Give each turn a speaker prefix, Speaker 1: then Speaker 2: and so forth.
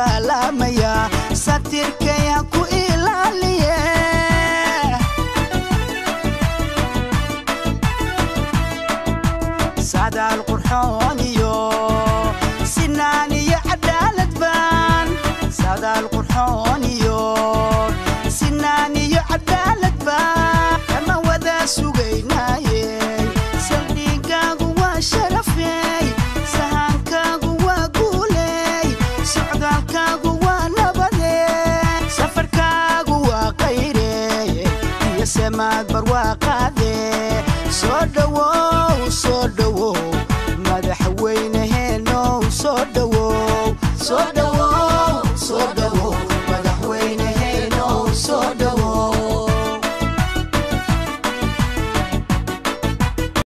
Speaker 1: salaamaya satirkay ha ku ilaaliye sadaal qurxoon iyo sinaan iyo cadaalad baan sadaal qurxoon iyo sinaan iyo cadaalad baan kama wada sugaynaaye saldhigaagu waa sharafey sahankaagu waa guuley socdaalkaagu waa nabade safarkaagu waa qayrey iyo semaad barwaaqaade soo dhowow soo dhowow madaxweyneheenow soo dhowow soo dhowow soo dhowow madaxweyneheenow soo dhowow